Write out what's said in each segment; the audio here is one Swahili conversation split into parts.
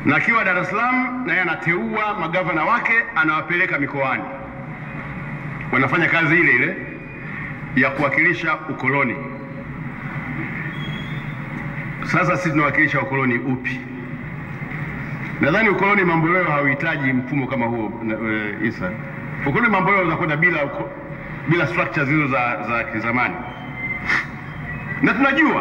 na akiwa Dar es Salaam naye anateua magavana wake anawapeleka mikoani, wanafanya kazi ile ile ya kuwakilisha ukoloni. Sasa sisi tunawakilisha ukoloni upi? Nadhani ukoloni mamboleo hauhitaji mfumo kama huo uh, Isa. Ukoloni mamboleo unakwenda bila uko, bila structures hizo za, za kizamani, na tunajua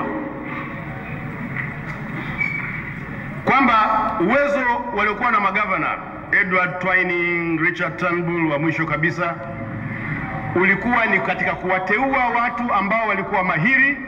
kwamba uwezo waliokuwa na magavana Edward Twining, Richard Turnbull wa mwisho kabisa ulikuwa ni katika kuwateua watu ambao walikuwa mahiri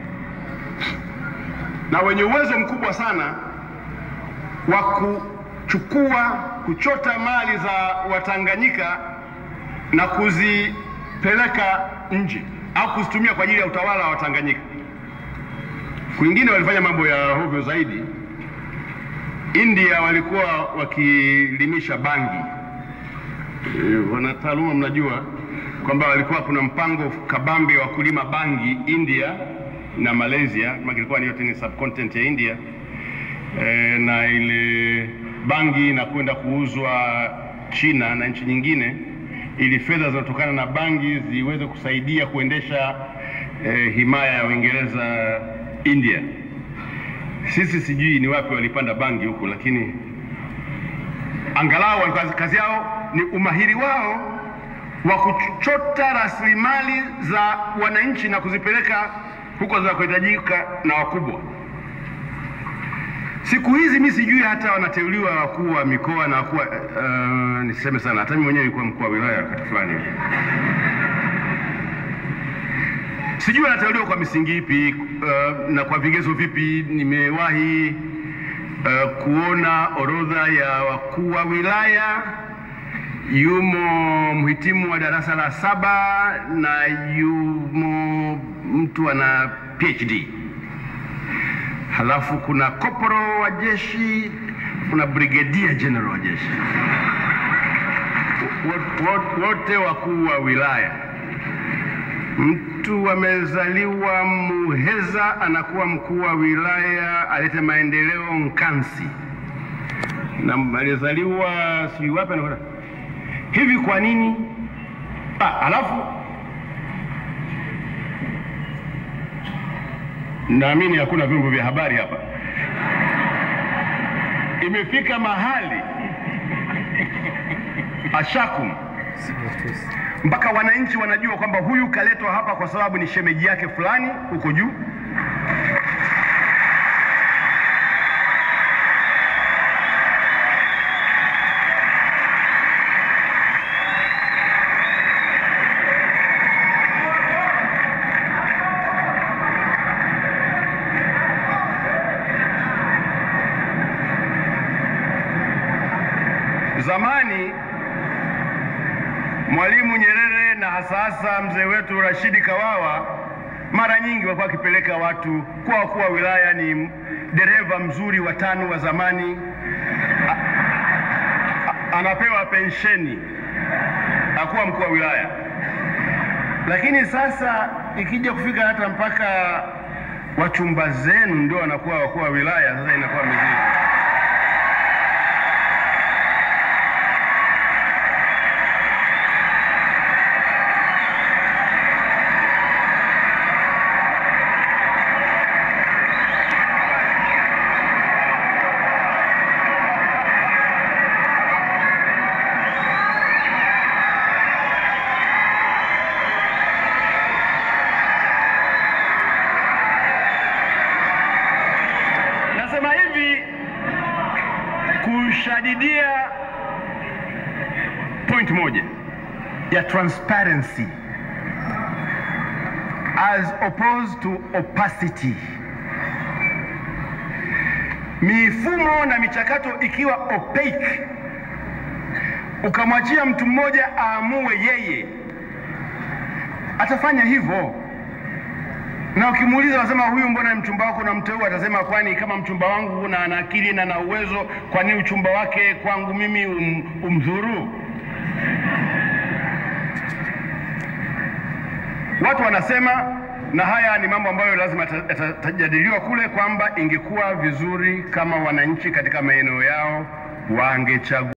na wenye uwezo mkubwa sana wa kuchukua kuchota mali za Watanganyika na kuzipeleka nje au kuzitumia kwa ajili ya utawala wa Watanganyika. Kwingine walifanya mambo ya hovyo zaidi. India walikuwa wakilimisha bangi. E, wanataaluma mnajua kwamba walikuwa kuna mpango kabambe wa kulima bangi India na Malaysia, kama ilikuwa ni yote ni subcontinent ya India e, na ile bangi inakwenda kuuzwa China na nchi nyingine, ili fedha zinazotokana na bangi ziweze kusaidia kuendesha e, himaya ya Uingereza India. Sisi sijui ni wapi walipanda bangi huku, lakini angalau kazi, kazi yao ni umahiri wao wa kuchota rasilimali za wananchi na kuzipeleka huko zinakohitajika na wakubwa. Siku hizi mi sijui hata wanateuliwa wakuu wa mikoa na wakuu uh, niseme sana, hata mimi mwenyewe nilikuwa mkuu wa wilaya wakati fulani hivi sijui wanateuliwa kwa misingi ipi uh, na kwa vigezo vipi. Nimewahi uh, kuona orodha ya wakuu wa wilaya, yumo mhitimu wa darasa la saba na yumo mtu ana PhD, halafu kuna koporo wa jeshi, kuna brigedia general wa jeshi, wote wakuu wa wilaya mtu amezaliwa Muheza anakuwa mkuu wa wilaya alete maendeleo Nkansi, na alizaliwa sijui wapi anakwenda hivi. Kwa nini? Ah, alafu naamini hakuna vyombo vya habari hapa. Imefika mahali ashakum mpaka wananchi wanajua kwamba huyu kaletwa hapa kwa sababu ni shemeji yake fulani huko juu. Zamani Mwalimu Nyerere na hasa hasa mzee wetu Rashidi Kawawa mara nyingi walikuwa wakipeleka watu kwa wakuu wa wilaya. Ni dereva mzuri wa tano wa zamani, a, a, anapewa pensheni, akuwa mkuu wa wilaya. Lakini sasa ikija kufika hata mpaka wachumba zenu ndio wanakuwa wakuu wa wilaya, sasa inakuwa mizigo. Nasema hivi kushadidia point moja ya transparency as opposed to opacity. Mifumo na michakato ikiwa opaque, ukamwachia mtu mmoja aamue yeye, atafanya hivyo na ukimuuliza wasema huyu mbona mchumba wako unamteua, atasema kwani kama mchumba wangu na ana akili na na uwezo, kwa nini uchumba wake kwangu mimi um, umdhuru? Watu wanasema na haya ni mambo ambayo lazima yatajadiliwa kule, kwamba ingekuwa vizuri kama wananchi katika maeneo yao wangechagua